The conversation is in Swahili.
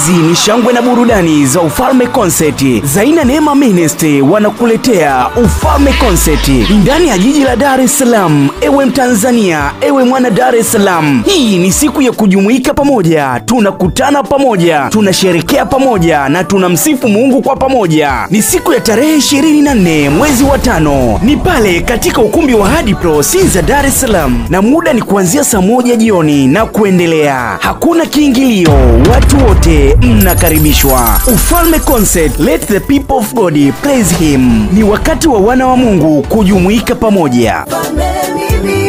Hizi ni shangwe na burudani za Ufalme Concert. Zaina Neema Ministry wanakuletea Ufalme Concert ndani ya jiji la Dar es Salaam. Ewe Mtanzania, ewe mwana Dar es Salaam, hii ni siku ya kujumuika pamoja, tunakutana pamoja, tunasherekea pamoja na tunamsifu Mungu kwa pamoja. Ni siku ya tarehe 24 mwezi wa tano, ni pale katika ukumbi wa Hadi Pro Sinza, Dar es Salaam, na muda ni kuanzia saa moja jioni na kuendelea. Hakuna kiingilio, watu wote mnakaribishwa. Ufalme Concert, let the people of God praise him. Ni wakati wa wana wa Mungu kujumuika pamoja. Mfalme mimi